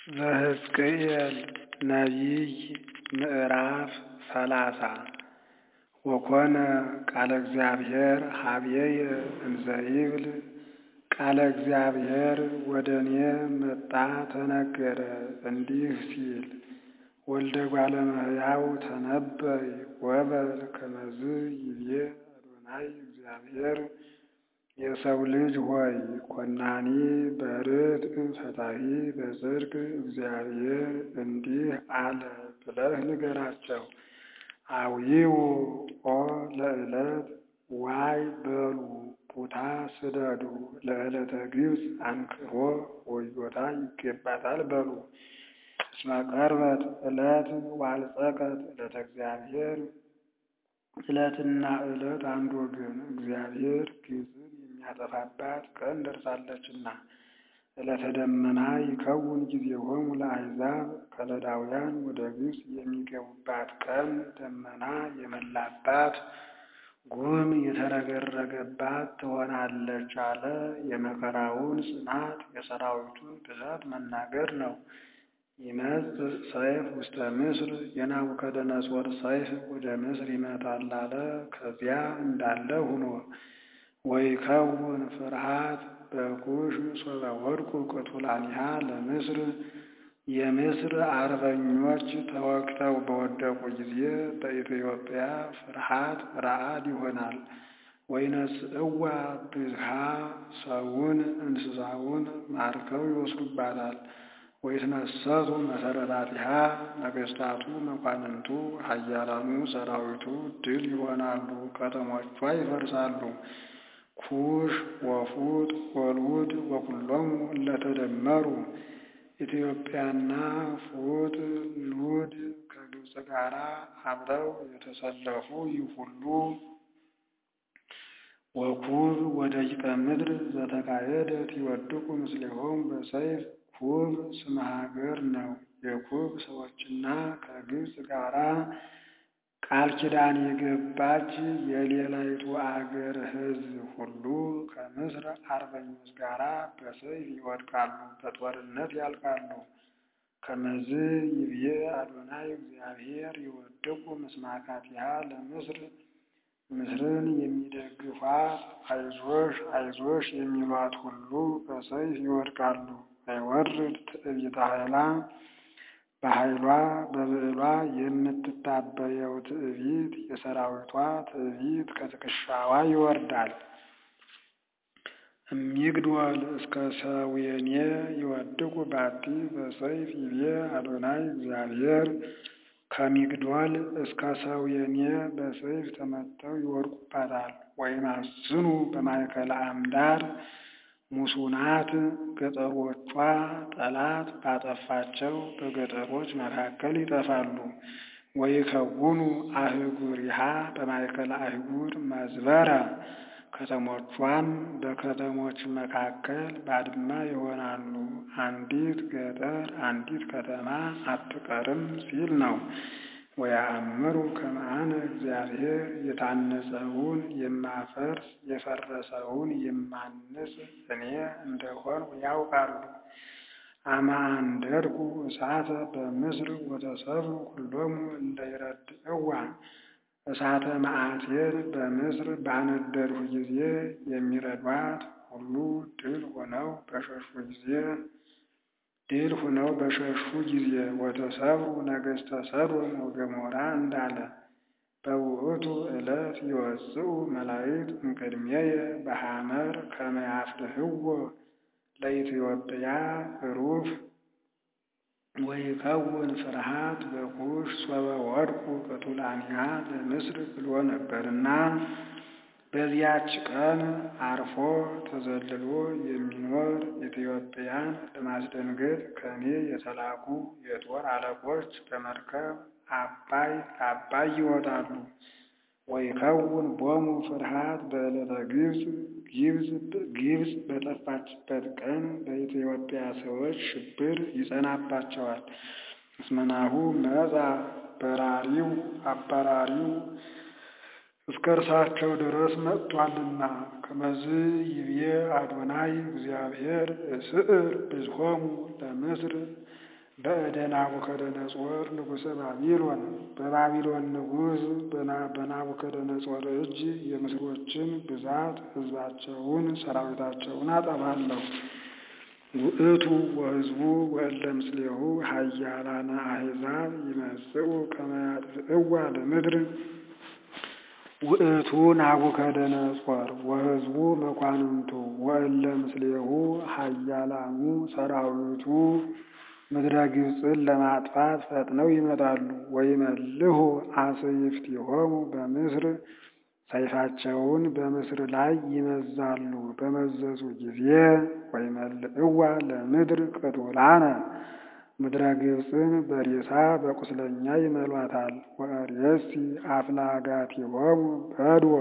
ዘሕዝቅኤል ነቢይ ምዕራፍ ሰላሳ ወኮነ ቃለ እግዚአብሔር ኀበየ እንዘ ይብል ቃለ እግዚአብሔር ወደ እኔ መጣ ተነገረ እንዲህ ሲል ወልደ እጓለ እመሕያው ተነበይ ወበል ከመዝ ይቤ አዶናይ እግዚአብሔር የሰው ልጅ ሆይ ኮናኒ በርትዕ ፈታሒ በጽድቅ እግዚአብሔር እንዲህ አለ ብለህ ንገራቸው። አውዪው ኦ ለዕለት ዋይ በሉ ቡታ ስደዱ ለዕለተ ግብፅ አንክሮ ወዮታ ይገባታል በሉ። እስመ ቀርበት ዕለት ወአልጸቀት ዕለተ እግዚአብሔር ዕለትና ዕለት አንድ ወገን እግዚአብሔር ግብፅን የሚያጠፋባት ቀን ደርሳለችና። ዕለተ ደመና ይከውን ጊዜሆሙ ለአሕዛብ ከለዳውያን ወደ ግብፅ የሚገቡባት ቀን ደመና የመላባት ጉም የተረገረገባት ትሆናለች አለ። የመከራውን ጽናት የሰራዊቱን ብዛት መናገር ነው። ይመጽእ ሰይፍ ውስተ ምስር የናቡከደነፆር ሰይፍ ወደ ምስር ይመጣል አለ። ከዚያ እንዳለ ሁኖ ወይከውን ፍርሃት በኩሽ ሶበ ወድቁ ቅቱላኒሃ ለምስር የምስር አርበኞች ተወግተው በወደቁ ጊዜ በኢትዮጵያ ፍርሃት ረዓድ ይሆናል። ወይነስእዋ ብዝሃ ሰውን እንስሳውን ማርከው ይወስዱባታል። ወይትነሰቱ መሰረታቲሃ ነገሥታቱ መኳንንቱ ኃያላኑ ሰራዊቱ ድል ይሆናሉ፣ ከተሞቿ ይፈርሳሉ። ኩሽ ወፉጥ ወልውድ ወኩሎሙ እለተደመሩ ኢትዮጵያና ፉጥ ሉድ ከግብፅ ጋር አብረው የተሰለፉ ይህ ሁሉ ወኩብ ወደቂቀ ምድር ዘተካየደት ይወድቁ ምስሌሆሙ በሰይፍ ኩብ ስመ ሀገር ነው። የኩብ ሰዎችና ከግብፅ ጋራ ቃል ኪዳን የገባች የሌላይቱ አገር ሕዝብ ሁሉ ከምስር አርበኞች ጋር በሰይፍ ይወድቃሉ፣ በጦርነት ያልቃሉ። ከመዝ ይብዬ አዶናይ እግዚአብሔር ይወድቁ ምስማካቲሃ ለምስር ምስርን የሚደግፏት አይዞሽ አይዞሽ የሚሏት ሁሉ በሰይፍ ይወድቃሉ። አይወርድ ትዕቢተ ኃይላ በኃይሏ በብዕሏ የምትታበየው ትዕቢት የሰራዊቷ ትዕቢት ከትከሻዋ ይወርዳል። እሚግድወል እስከ ሰዌኔ ይወድቁ ባቲ በሰይፍ ይቤ አዶናይ እግዚአብሔር ከሚግድወል እስከ ሰዌኔ በሰይፍ ተመተው ይወድቁባታል። ወይማስኑ በማእከለ አምዳር ሙሱናት ገጠሮቿ ጠላት ባጠፋቸው በገጠሮች መካከል ይጠፋሉ። ወይከውኑ አህጉሪሃ በማእከለ አህጉር መዝበረ ከተሞቿም በከተሞች መካከል ባድማ ይሆናሉ። አንዲት ገጠር አንዲት ከተማ አትቀርም ሲል ነው። ወያእምሩ ከመ አነ እግዚአብሔር የታነጸውን የማፈርስ የፈረሰውን የማንጽ እኔ እንደሆንሁ ያውቃሉ። አመ አንደድኩ እሳተ በምስር ወተሰብሩ ኩሎሙ እንደ ይረድእዋ እሳተ መዓቴን በምስር ባነደድሁ ጊዜ የሚረዷት ሁሉ ድል ሆነው በሸሹ ጊዜ ድል ሆነው በሸሹ ጊዜ ወተሰብሩ ነገሥተ ሰዶም ወገሞራ እንዳለ በውእቱ ዕለት ይወፅኡ መላእክት እምቅድሜየ በሐመር ከመ ያፍርህዎ ለኢትዮጵያ ሩፍ ወይከውን ፍርሃት በኩሽ ሶበ ወድቁ ቅቱላኒሃ ለምስር ብሎ ነበርና በዚያች ቀን አርፎ ተዘልሎ የሚኖር ኢትዮጵያን ለማስደንገጥ ከእኔ የተላኩ የጦር አለቆች በመርከብ አባይ ለአባይ ይወጣሉ። ወይከውን ቦሙ ፍርሃት በዕለተ ግብፅ ግብፅ በጠፋችበት ቀን በኢትዮጵያ ሰዎች ሽብር ይጸናባቸዋል። እስመናሁ መጻ በራሪው አባራሪው እስከ እርሳቸው ድረስ መጥቷልና ከመዝ ይብዬ አዶናይ እግዚአብሔር እስዕር ብዝሆሙ ለምስር በእደ ናቡከደነጾር ንጉሠ ባቢሎን በባቢሎን ንጉሥ በናቡከደነጾር እጅ የምስሮችን ብዛት ሕዝባቸውን ሰራዊታቸውን አጠፋለሁ። ውእቱ ወሕዝቡ ወእለ ምስሌሁ ኃያላነ አሕዛብ ይመጽኡ ከመ ያጥፍእዋ ለምድር ውእቱ ናቡከደነጾር ወሕዝቡ መኳንንቱ ወእለ ምስሌሁ ኃያላኑ ሰራዊቱ ምድረ ግብፅን ለማጥፋት ፈጥነው ይመጣሉ። ወይመልሁ አስይፍቲሆሙ በምስር ሰይፋቸውን በምስር ላይ ይመዛሉ። በመዘዙ ጊዜ ወይመልእዋ ለምድር ቅቱላነ ምድረ ግብፅን በሬሳ በቁስለኛ ይመሏታል። ወእሬሲ አፍላጋቲሆሙ በድወ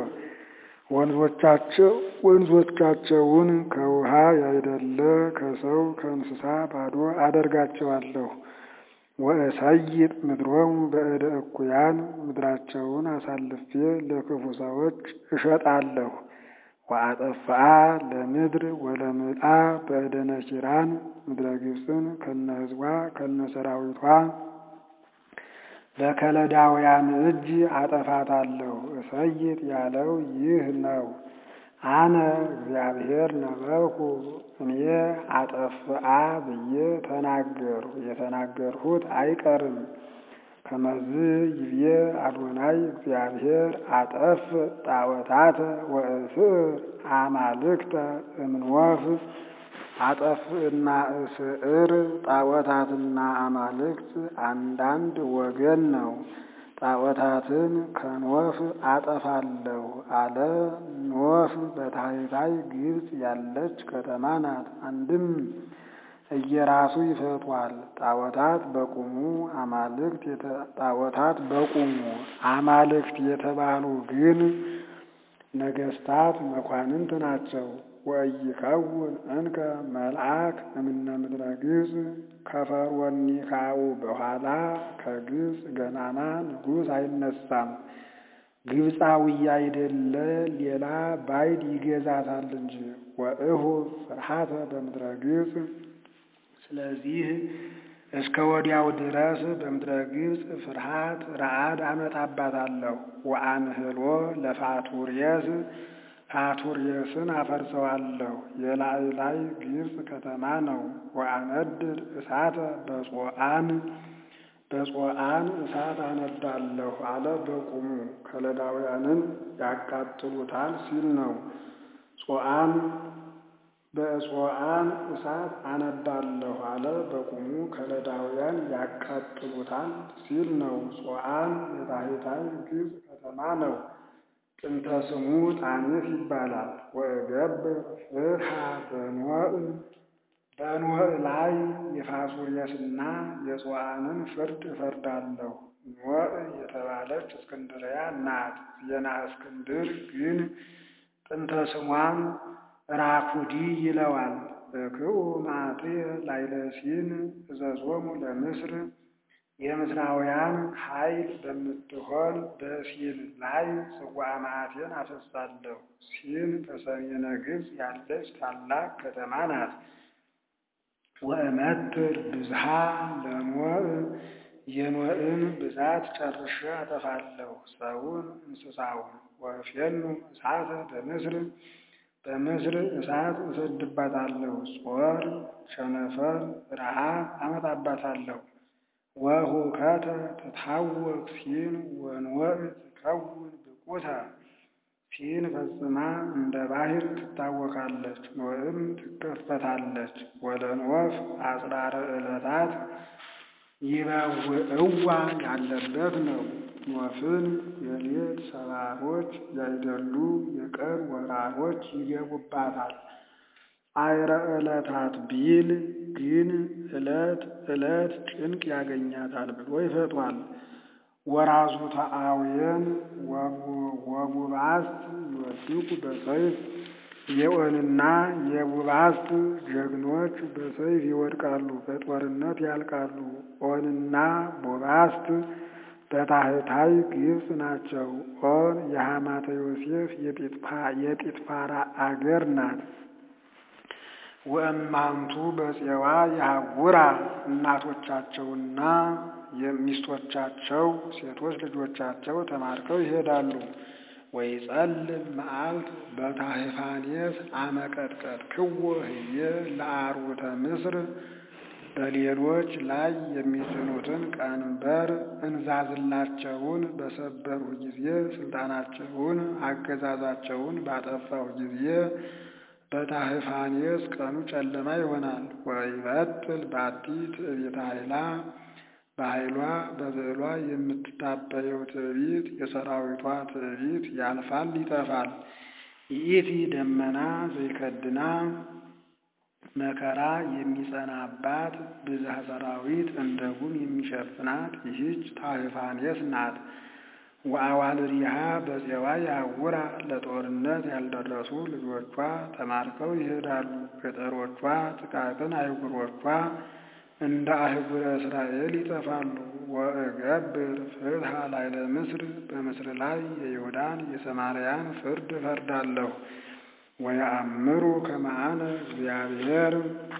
ወንዞቻቸውን ከውሃ ያይደለ ከሰው ከእንስሳ ባዶ አደርጋቸዋለሁ። ወእሰይጥ ምድሮሙ በእደ እኩያን ምድራቸውን አሳልፌ ለክፉ ሰዎች እሸጣለሁ። ወአጠፍአ ለምድር ወለምልአ በእደ ነኪራን ምድረ ግብፅን ከነ ሕዝቧ ከነ ሰራዊቷ በከለዳውያን እጅ አጠፋታለሁ። እሰይጥ ያለው ይህ ነው። አነ እግዚአብሔር ነበርኩ እኔ አጠፍአ ብዬ ተናገርሁ። የተናገርሁት አይቀርም። ከመዝ ይብዬ አዶናይ እግዚአብሔር አጠፍ ጣዖታተ ወእስር አማልክተ እምንወፍ አጠፍእና እስዕር ጣዖታትና አማልክት አንዳንድ ወገን ነው። ጣዖታትን ከኖፍ አጠፋለሁ አለ። ኖፍ በታሕታይ ግብፅ ያለች ከተማ ናት። አንድም እየራሱ ይፈቷል። ጣዖታት በቁሙ አማልክት ጣዖታት በቁሙ አማልክት የተባሉ ግን ነገስታት መኳንንት ናቸው። ወኢይከውን እንከ መልአክ እምነ ምድረ ግብፅ ከፈርዖኒካው በኋላ ከግብፅ ገናና ንጉሥ አይነሳም። ግብፃዊ አይደለ ሌላ ባዕድ ይገዛታል እንጂ። ወእሁ ፍርሃተ በምድረ ግብፅ ስለዚህ እስከ ወዲያው ድረስ በምድረ ግብፅ ፍርሃት ረዓድ አመጣባታለሁ። ወአንህሎ ለፋቱርየስ ፋቱርየስን አፈርሰዋለሁ። የላይ ላይ ግብፅ ከተማ ነው። ወአነድድ እሳተ በጾአን በጾአን እሳት አነዳለሁ አለ በቁሙ ከለዳውያንን ያቃጥሉታል ሲል ነው። ጾአን በጾአን እሳት አነዳለሁ አለ በቁሙ ከለዳውያን ያቃጥሉታል ሲል ነው። ጾአን የታሕታይ ግብፅ ከተማ ነው። ጥንተ ስሙ ጣኔት ይባላል። ወእገብር ፍትሐ በኖእ በኖእ ላይ የፋሱርየስና የጾአንን ፍርድ እፈርዳለሁ። ኖእ የተባለች እስክንድርያ ናት። ዜና እስክንድር ግን ጥንተ ስሟን ራኩዲ ይለዋል። በክኡ ማዕትየ ላይለሲን እዘዞሙ ለምስር የምስራውያን ኃይል በምትሆን በሲን ላይ ጽዋ መዓቴን አፈሳለሁ። ሲን በሰሜነ ግብፅ ያለች ታላቅ ከተማ ናት። ወእመትር ብዝሃ ለኖእ የኖእን ብዛት ጨርሼ አጠፋለሁ፣ ሰውን እንስሳውን። ወእፌኑ እሳተ በምስር በምስር እሳት እሰድባታለሁ። ጾር፣ ቸነፈር፣ ረሃብ አመጣባታለሁ። ወሁከተ ትታወክ ሲን ወንወእ ትከውን ብቁተ ሲን ፈጽማ እንደ ባሕር ትታወካለች፣ ኖእም ትከፈታለች። ወለንወፍ አጽራረ ዕለታት ይበውዕዋ ያለበት ነው። ኖፍን የሌት ሰባሮች ያይደሉ የቀን ወራሮች ይገቡባታል። አይረ ዕለታት ቢል ግን ዕለት ዕለት ጭንቅ ያገኛታል ብሎ ይፈቷል። ወራዙ ተአውየን ወቡባስት ይወድቁ በሰይፍ የኦንና የቡባስት ጀግኖች በሰይፍ ይወድቃሉ፣ በጦርነት ያልቃሉ። ኦንና ቡባስት በታሕታይ ግብፅ ናቸው። ኦን የሐማተ ዮሴፍ የጲጥፋራ አገር ናት። ወእማንቱ በፄዋ የሐውራ እናቶቻቸውና የሚስቶቻቸው ሴቶች ልጆቻቸው ተማርከው ይሄዳሉ። ወይጸልም መዓልት በታህፋኔስ አመቀጥቀጥ ክዎ ህየ ለአርዑተ ምስር በሌሎች ላይ የሚጭኑትን ቀንበር እንዛዝላቸውን በሰበርሁ ጊዜ ስልጣናቸውን አገዛዛቸውን ባጠፋሁ ጊዜ በታህፋኔስ ቀኑ ጨለማ ይሆናል። ወይበጥል ባቲ ትዕቢተ ኃይላ በኃይሏ በብዕሏ የምትታበየው ትዕቢት የሰራዊቷ ትዕቢት ያልፋል ይጠፋል። ይእቲ ደመና ዘይከድና መከራ የሚጸናባት ብዝሃ ሰራዊት እንደ ጉም የሚሸፍናት ይህች ታህፋኔስ ናት። ወአዋልድሃ በፄዋ ያውራ ለጦርነት ያልደረሱ ልጆቿ ተማርከው ይሄዳሉ። ገጠሮቿ ጥቃቅን አህጉሮቿ እንደ አህጉረ እስራኤል ይጠፋሉ። ወእገብር ፍትሐ ላዕለ ምስር በምስር ላይ የይሁዳን የሰማርያን ፍርድ እፈርዳለሁ። ወየአምሩ ከመ አነ እግዚአብሔር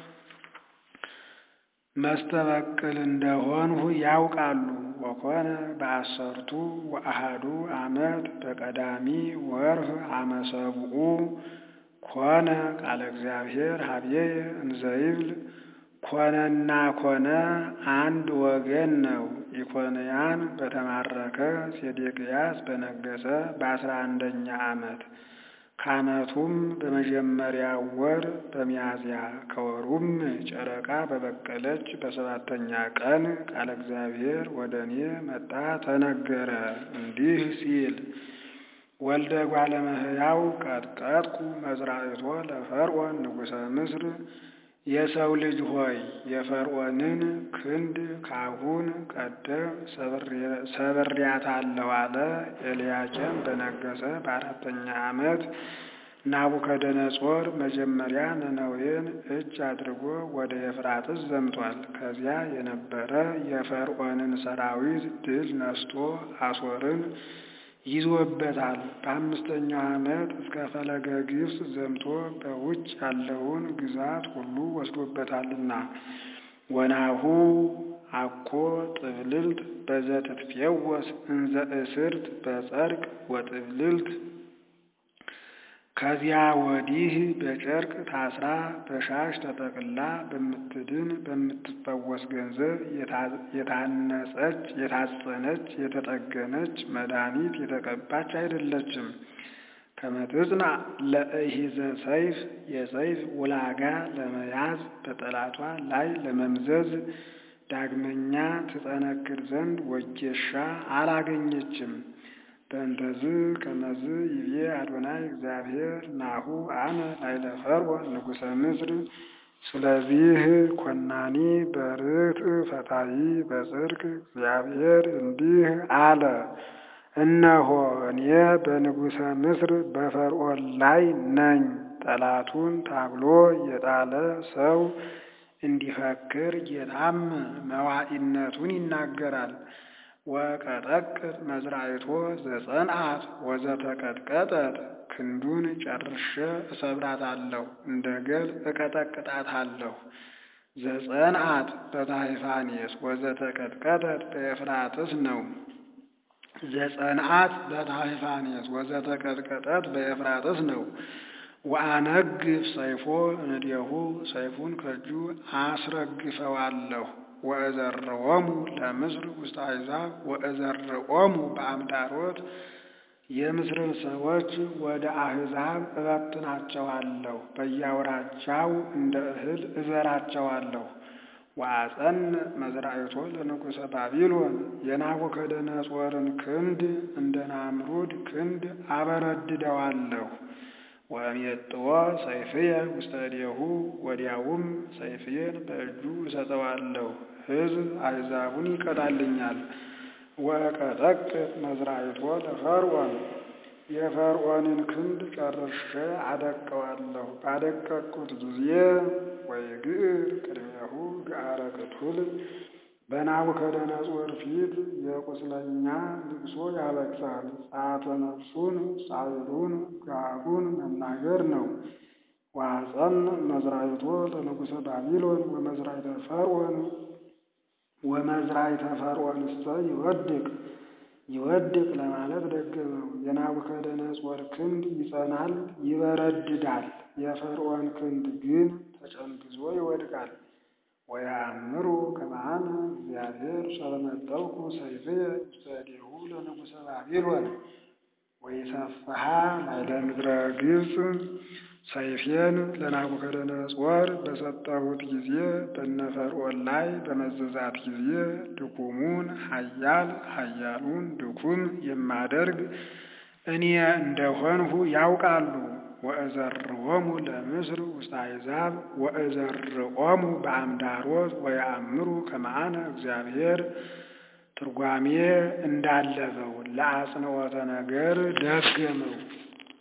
መስተበቅል እንደሆንሁ ያውቃሉ። ወኮነ በአሰርቱ ወአሃዱ ዓመት በቀዳሚ ወርህ አመ ሰብኡ ኮነ ቃለ እግዚአብሔር ሀብዬየ እንዘይብል ኮነና ኮነ አንድ ወገን ነው። ኢኮንያን በተማረከ ሴዴቅያስ በነገሰ በአስራ አንደኛ ዓመት ከዓመቱም በመጀመሪያ ወር በሚያዝያ ከወሩም ጨረቃ በበቀለች በሰባተኛ ቀን ቃለ እግዚአብሔር ወደ እኔ መጣ ተነገረ እንዲህ ሲል ወልደ እጓለ እመሕያው ቀጥቀጥኩ መዝራዕቶ ለፈርዖን ንጉሠ ምስር የሰው ልጅ ሆይ የፈርዖንን ክንድ ካሁን ቀደም ሰብሬያታለሁ አለ። ኤልያቄም በነገሰ በአራተኛ ዓመት ናቡከደነጾር መጀመሪያ ነነዌን እጅ አድርጎ ወደ ኤፍራጥስ ዘምቷል። ከዚያ የነበረ የፈርዖንን ሰራዊት ድል ነስቶ አሶርን ይዞበታል። በአምስተኛው ዓመት እስከ ፈለገ ግብፅ ዘምቶ በውጭ ያለውን ግዛት ሁሉ ወስዶበታልና ወናሁ አኮ ጥብልልት በዘትትፌወስ እንዘ እስርት በጸርቅ ወጥብልልት ከዚያ ወዲህ በጨርቅ ታስራ በሻሽ ተጠቅላ በምትድን በምትፈወስ ገንዘብ የታነጸች የታጸነች የተጠገነች መድኃኒት የተቀባች አይደለችም። ከመትጽና ለእሂዘ ሰይፍ የሰይፍ ውላጋ ለመያዝ በጠላቷ ላይ ለመምዘዝ ዳግመኛ ትጠነክር ዘንድ ወጌሻ አላገኘችም። በእንተዝ ከመዝ ይቤ አዶናይ እግዚአብሔር ናሁ አነ ላዕለ ፈርዖን ንጉሠ ምስር። ስለዚህ ኮናኒ በርትዕ ፈታሒ በጽድቅ እግዚአብሔር እንዲህ አለ፣ እነሆ እኔ በንጉሠ ምስር በፈርዖን ላይ ነኝ። ጠላቱን ታግሎ የጣለ ሰው እንዲፈክር ጌታም መዋዕነቱን ይናገራል። ወቀጠቅጥ መዝራዕቶ ዘጸንዓት ወዘተቀጥቀጠት ክንዱን ጨርሼ እሰብራታለሁ፣ እንደ ገል እቀጠቅጣታለሁ። ዘጸንዓት በታህፋኔስ ወዘተቀጥቀጠት በኤፍራጥስ ነው። ዘጸንዓት በታህፋኔስ ወዘተቀጥቀጠት በኤፍራጥስ ነው። ወአነግፍ ሰይፎ እንዲሁ ሰይፉን ከእጁ አስረግፈዋለሁ። ወእዘርዖሙ ለምስር ውስተ አሕዛብ ወእዘርዖሙ በአምዳሮት የምስርን ሰዎች ወደ አሕዛብ እበትናቸዋለሁ፣ በየአውራጃው እንደ እህል እዘራቸዋለሁ። ወአጸን መዝራዕቶ ለንጉሠ ባቢሎን የናቡከደነጾርን ክንድ እንደ ናምሩድ ክንድ አበረድደዋለሁ። ወእሜጥዎ ሰይፍየ ውስተ እዴሁ ወዲያውም ሰይፍዬን በእጁ እሰጠዋለሁ። ሕዝብ አሕዛቡን ይቀጣልኛል። ወቀጠቅጥ መዝራዕቶ ለፈርዖን የፈርዖንን ክንድ ጨርሼ አደቀዋለሁ። ባደቀቅኩት ጊዜ ወይግዕር ቅድሜሁ ገአረ ቅቱል በናቡከደነጾር ፊት የቁስለኛ ልቅሶ ያለቅሳል። ጸአተ ነፍሱን ጻዕሉን ጋጉን መናገር ነው። ወአጸን መዝራይቶ ለንጉሠ ባቢሎን ወመዝራይተ ፈርዖን ወመዝራይተ ፈርዖንሰ ይወድቅ ይወድቅ ለማለት ደገመው። የናቡከደነጾር ክንድ ይጸናል ይበረድዳል፣ የፈርዖን ክንድ ግን ተጨንግዞ ይወድቃል። ወየአምሩ ከመአነ እግዚአብሔር ሰለመጠውኩ ሰይፍየ ውስተ እዴሁ ለንጉሠ ባቢሎን ወይሰፍሐ ላዕለ ምድረ ግብፅ ሰይፌን ለናቡከደነጾር በሰጠሁት ጊዜ በነ ፈርዖን ላይ በመዘዛት ጊዜ ድኩሙን ኃያል ኃያሉን ድኩም የማደርግ እኔ እንደሆንሁ ያውቃሉ። ወእዘርዖሙ ለምስር ውስተ አሕዛብ ወእዘርዖሙ በአምዳሮት ወየአምሩ ከመአነ እግዚአብሔር ትርጓሜ እንዳለበው ለአጽንዖተ ነገር ደገመው።